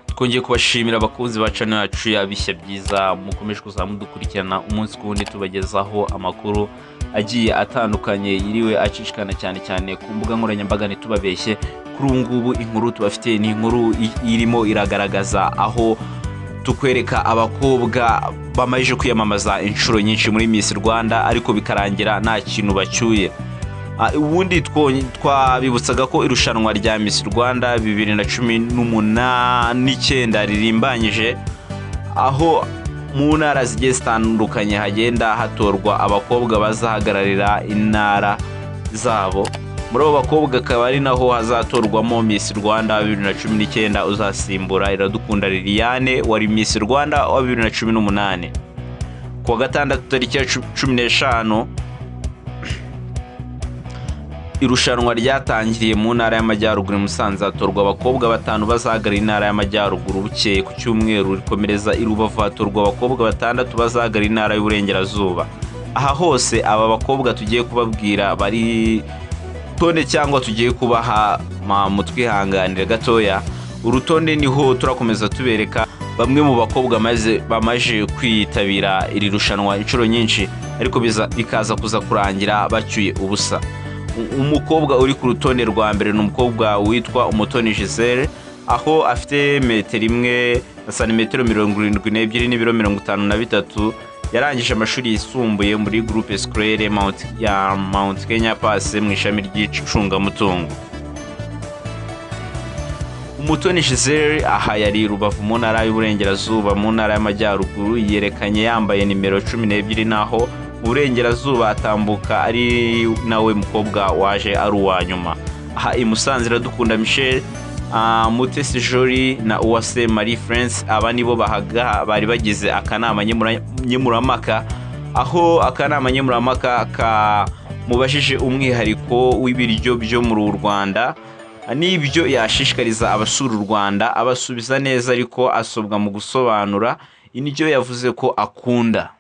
twongeye kubashimira abakunzi ba cano yacu yabishya byiza mukomeje kuza mudukurikirana umunsi ku wundi tubagezaho amakuru agiye atandukanye yiriwe acicikana cyane cyane ku mbuga nkoranyambaga ntitubabeshye kuri ubu ngubu inkuru tubafitiye ni inkuru i- irimo iragaragaza aho tukwereka abakobwa bamaze kwiyamamaza inshuro nyinshi muri Miss Rwanda ariko bikarangira nta kintu bacyuye Ah, ubundi twonye- twabibutsaga ko irushanwa rya Miss Rwanda bibiri na cumi n'umunani n'icyenda ririmbanyije aho mu ntara zigiye zitandukanye hagenda hatorwa abakobwa bazahagararira intara zabo muri abo bakobwa akaba ari naho hazatorwamo Miss Rwanda wa bibiri na cumi n'icyenda uzasimbura Iradukunda Liliane wari Miss Rwanda wa bibiri na cumi n'umunani ku wa gatandatu tariki ya cu- cumi n'eshanu irushanwa ryatangiriye mu ntara y'amajyaruguru i musanze hatorwa abakobwa batanu bazahagararira intara y'amajyaruguru bukeye ku cyumweru rikomereza i rubavu hatorwa abakobwa batandatu bazahagararira intara y'uburengerazuba aha hose aba bakobwa tugiye kubabwira bari rutonde cyangwa tugiye kubaha ma- mutwihanganire gatoya urutonde niho turakomeza tubereka bamwe mu bakobwa maze bamaze kwitabira iri rushanwa inshuro nyinshi ariko biza- bikaza kuza kurangira bacyuye ubusa U- umukobwa uri ku rutonde rwa mbere ni umukobwa witwa umutoni gisele aho afite metero imwe na santimetero mirongo irindwi n'ebyiri n'ibiro mirongo itanu na bitatu yarangije amashuri yisumbuye muri groupe scolaire Mount- ya mount kenya pass mu ishami ry'icungamutungo umutoni gisele aha yari rubavu mu ntara y'uburengerazuba mu ntara y'amajyaruguru yerekanye yambaye nimero cumi n'ebyiri naho mu burengerazuba atambuka ari nawe mukobwa waje ari uwa nyuma aha i musanze iradukunda michel ah, mutesi jori na uwase marie france aba nibo bahaga bari bagize akanama nyemura- nkemuramaka aho akanama nkemuramaka kamubajije umwihariko w'ibiryo byo mu rwanda n'ibyo yashishikariza abasura u rwanda abasubiza neza ariko asobwa mu gusobanura indyo yavuze ko akunda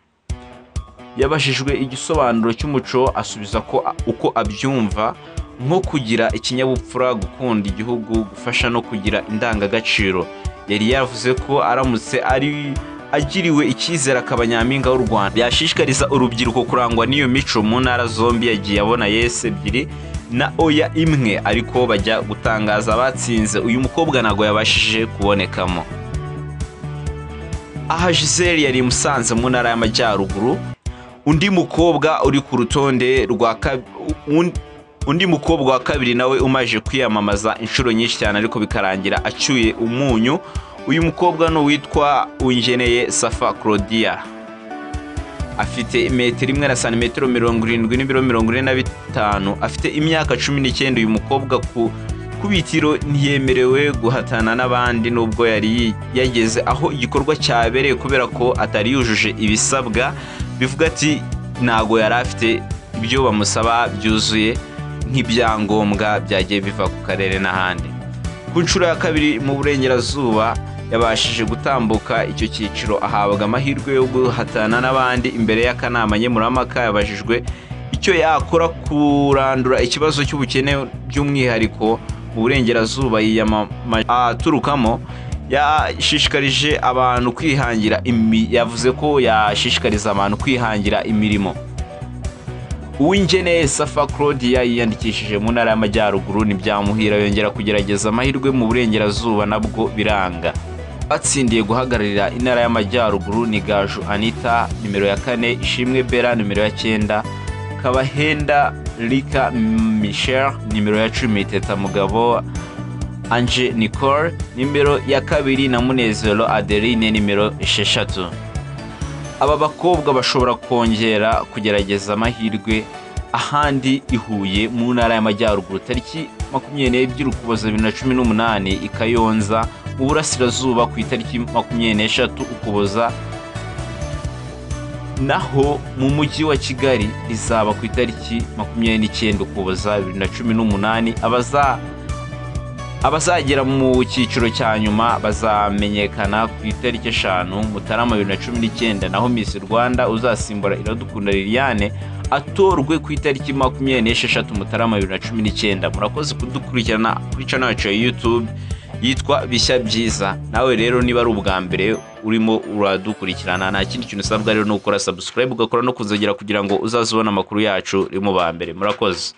yabajijwe igisobanuro cy'umuco asubiza ko uko abyumva nko kugira ikinyabupfura gukunda igihugu gufasha no kugira indangagaciro yari yavuze ko aramutse ari agiriwe icyizere akaba nyampinga w'u rwanda yashishikariza urubyiruko kurangwa n'iyo mico mu ntara zombi yagiye abona yesi ebyiri na oya imwe ariko bajya gutangaza abatsinze uyu mukobwa ntabwo yabashije kubonekamo aha gisele yari musanze mu ntara y'amajyaruguru undi mukobwa uri ku rutonde rwa kab- un- undi mukobwa wa kabiri nawe umaje kwiyamamaza inshuro nyinshi cyane ariko bikarangira acyuye umunyu uyu mukobwa ni uwitwa ungeneye safa claudia afite metero imwe na santimetero mirongo irindwi n'ibiro mirongo ine na bitanu afite imyaka cumi n'icyenda uyu mukobwa ku ku bitiro ntiyemerewe guhatana n'abandi nubwo yari yi- yageze aho igikorwa cyabereye kubera ko atari yujuje ibisabwa bivuga ati ntago yari afite ibyo bamusaba byuzuye nk'ibyangombwa byagiye biva ku karere n'ahandi ku nshuro ya kabiri mu burengerazuba yabashije gutambuka icyo cyiciro ahabwa amahirwe yo guhatana n'abandi imbere y'akanama nkemuramaka yabajijwe icyo yakora kurandura ikibazo cy'ubukene by'umwihariko mu burengerazuba yiyamamaje aturukamo yashishikarije abantu kwihangira imi- yavuze ko yashishikariza abantu kwihangira imirimo uw'ingeneye safa claudia yiyandikishije mu ntara y'amajyaruguru ntibyamuhira yongera kugerageza amahirwe mu burengerazuba nabwo biranga batsindiye guhagararira intara y'amajyaruguru ni gaju anita nimero ya kane ishimwe bera nimero ya cyenda kabahenda rika michel nimero ya cumi teta mugabo anje nicole nimero ya kabiri na munezero adeline nimero esheshatu aba bakobwa bashobora kongera kugerageza amahirwe ahandi i Huye mu ntara y'amajyaruguru tariki makumyabiri n'ebyiri ukuboza bibiri na cumi n'umunani i Kayonza mu burasirazuba ku itariki makumyabiri n'eshatu ukuboza naho mu mujyi wa Kigali rizaba ku itariki makumyabiri n'icyenda ukuboza bibiri na cumi n'umunani abaza abazagera mu cyiciro cya nyuma bazamenyekana ku itariki eshanu mutarama bibiri na cumi n'icyenda naho Miss Rwanda uzasimbura Iradukunda Liliane atorwe ku itariki makumyabiri n'esheshatu mutarama bibiri na cumi n'icyenda murakoze kudukurikirana kuri channel yacu ya YouTube yitwa bishya byiza nawe rero niba ari ubwa mbere urimo uradukurikirana nta kindi kintu usabwa rero ni ugukora subscribe ugakora no kuzogera kugira ngo uzaze ubona amakuru yacu rimwe ba mbere murakoze